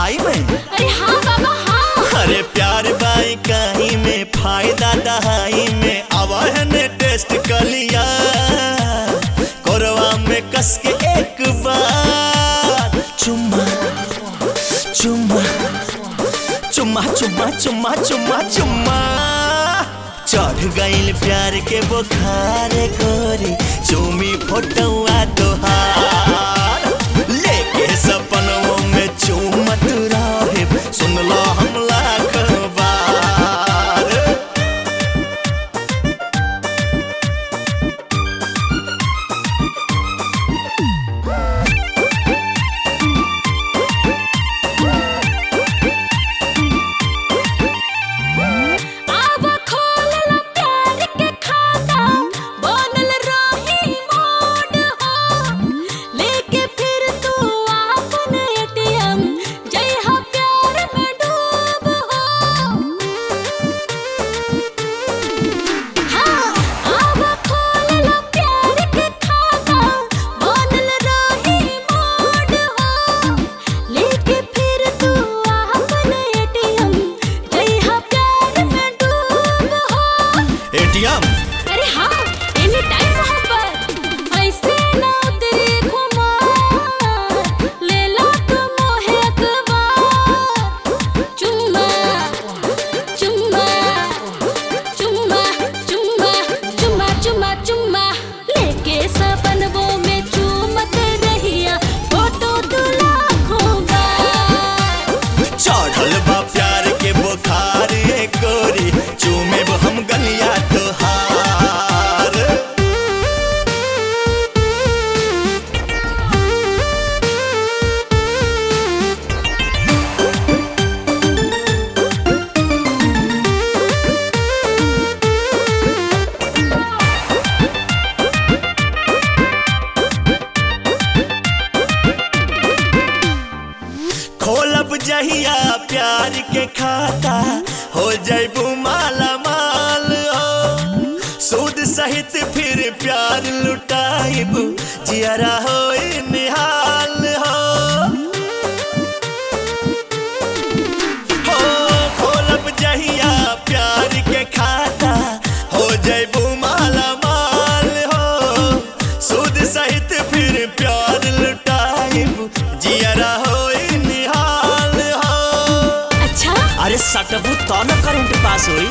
दहाई में अरे हाँ बाबा हाँ अरे प्यार बाई कहीं में फायदा दहाई में आवा है ने टेस्ट कर लिया कोरवा में कस के एक बार चुम्मा चुम्मा चुम्मा चुम्मा चुम्मा चुम्मा चुम्मा चढ़ गईल प्यार के बुखार गोरी चुमी फोटुआ तोहार लेके सपनों में चुमत रहे सुन लो हम लाख बार अब खोल लो प्यार के खाता बनल रही मोड हो लेके फिर तू आपन एटीएम जय हा प्यार में डूब हो हाँ अब खोल लो प्यार के खाता बनल रही मोड हो लेके फिर तू आपन एटीएम जय हा प्यार में डूब हो एटीएम अरे हाँ एनी टाइम मोहब्बत ऐसे ना तेरे खुमार ले लो तू मोहे अखबार चुम्मा चुम्मा चुम्मा चुम्मा चुम्मा चुम्मा चुम्मा लेके सपनों में चूमत रहिया फोटो तू लाखों बार चढ़ल बा प्यार के बुखार ए गोरी चूमे हम गलिया तोहार खोलब जहिया प्यार के खाता हो जैबू माला माल हो सूद सहित फिर प्यार लुटाइब जियरा हो निहाल हो हो खोलब जहिया प्यार के खाता हो जैबू माला माल हो सूद सहित फिर प्यार लुटाइब जियरा हो निहाल हो अच्छा अरे सटबू तो न करंट पास होई